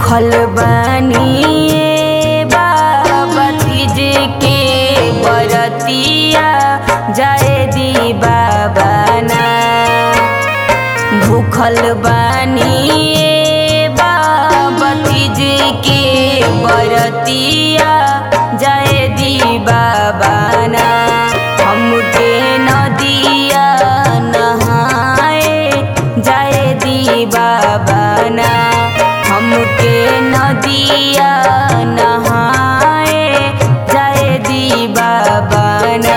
भूखल बानी बाबा तीज के बरतिया जाए दी बाबा ना भूखल बानी बाबा तीज के बरतिया जाए दी बाबा ना हमके नदिया नहाए जाए दी बाबा ना हमके नदिया नहाए जाए दी बाबा ना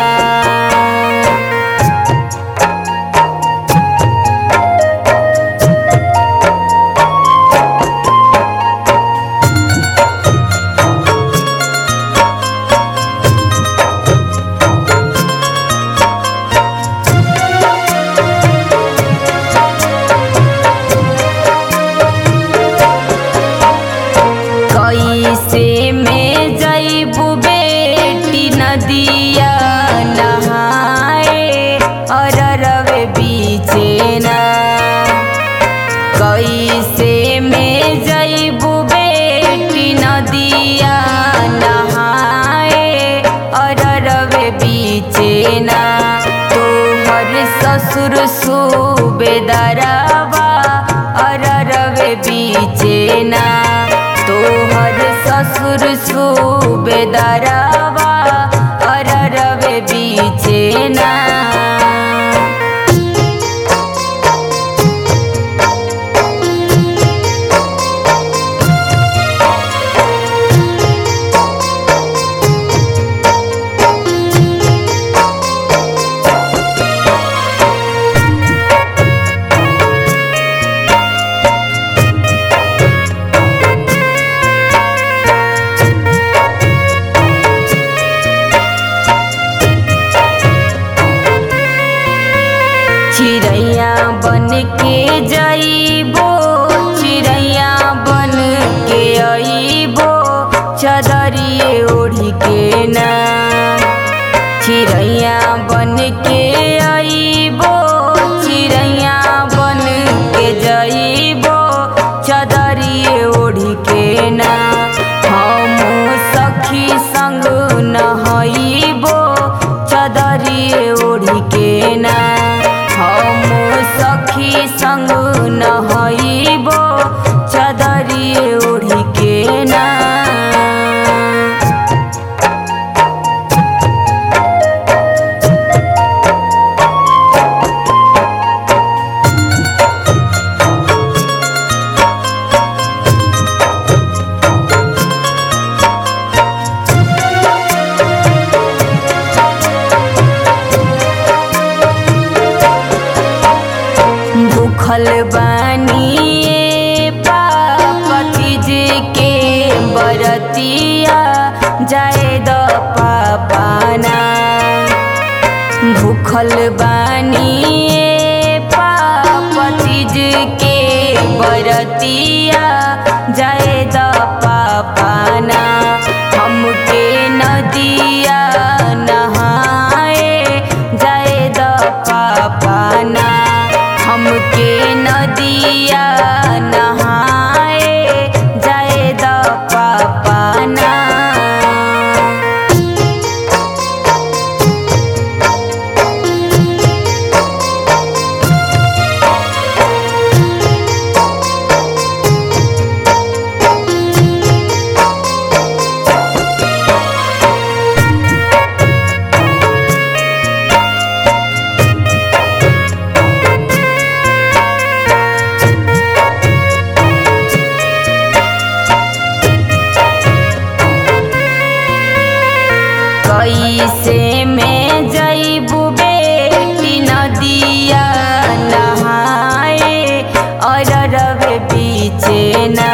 कैसे में जैबू बेटी नदिया नहाए अररवे बीचे ना कैसे में जैबू बेटी नदिया नहाए अररवे बीचे ना तोहर ससुर सुबेदरवा अररवे बीचे ना तोहर ससुर सुबेदरवा अररवे बीचे ना चिड़ैया बन के जइबो चिड़ैया बन के अइबो चदरिए ओढ़ी के ना चिड़ैया बन के अइबो चिड़ैया बन के जइबो चदरिए ओढ़ी के ना हम सखी संग नहइबो चदरिए ओढ़ी के ना हम सखी संग नहइबो चदरिए ओढ़ी के ना भूखल बानी पापा तीज के बरतिया जाए द पापाना भूखल बानी पापा तीज के बरतिया जाए द पापाना हमके नदिया नहाए जाए द पापाना हमके नदिया नहाए जाए द पापाना कैसे में जइबू बेटी नदिया नहाए अररवे बीचे ना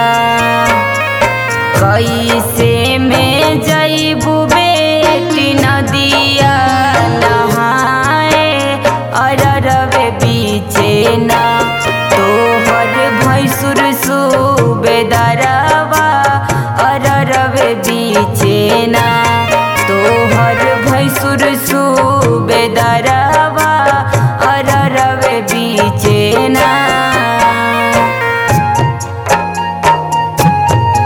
कैसे में जइबू बेटी नदिया नहाए अररवे बीचे ना तोहर भैंसुर सुबेदरवा अररवे बीचे ना तोहर भैंसुर सुबेदरवा अररवे बीचे ना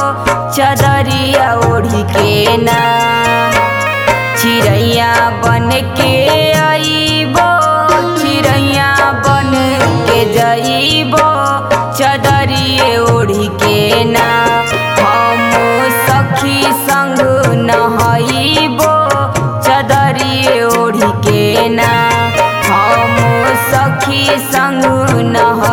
चदरिया ओढ़ी के ना चिड़ैया बन के आईबो चिड़ैया बन के जईबो चदरिए ओढ़ी के ना हम सखी संग नहईबो चदरिए ओढ़ी के ना हम सखी संग नह